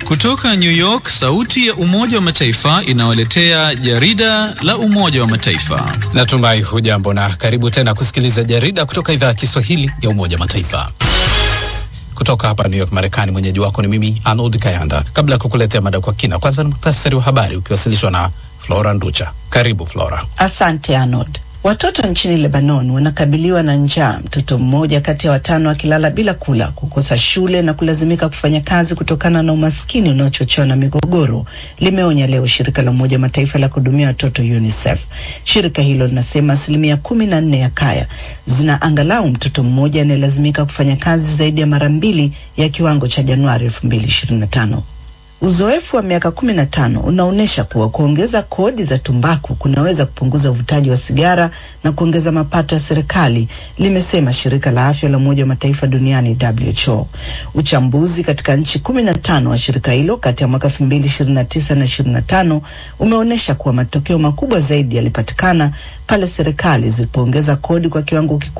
Kutoka New York, sauti ya Umoja wa Mataifa inawaletea jarida la Umoja wa Mataifa. Natumai hujambo na karibu tena kusikiliza jarida kutoka idhaa ya Kiswahili ya Umoja wa Mataifa. Kutoka hapa New York, Marekani, mwenyeji wako ni mimi Arnold Kayanda. Kabla ya kukuletea mada kwa kina, kwanza ni muhtasari wa habari ukiwasilishwa na Flora Nducha. Karibu Flora. Asante Arnold. Watoto nchini Lebanon wanakabiliwa na njaa, mtoto mmoja kati ya watano akilala bila kula, kukosa shule na kulazimika kufanya kazi kutokana na umaskini unaochochewa na migogoro, limeonya leo shirika la Umoja Mataifa la kuhudumia watoto UNICEF. Shirika hilo linasema asilimia kumi na nne ya kaya zina angalau mtoto mmoja anayelazimika kufanya kazi zaidi ya mara mbili ya kiwango cha Januari elfu mbili ishirini na tano. Uzoefu wa miaka kumi na tano unaonyesha kuwa kuongeza kodi za tumbaku kunaweza kupunguza uvutaji wa sigara na kuongeza mapato ya serikali, limesema shirika la afya la Umoja wa Mataifa duniani WHO. Uchambuzi katika nchi kumi na tano wa shirika hilo kati ya mwaka elfu mbili ishirini na tisa na ishirini na tano umeonyesha kuwa matokeo makubwa zaidi yalipatikana pale serikali zilipoongeza kodi kwa kiwango kikubwa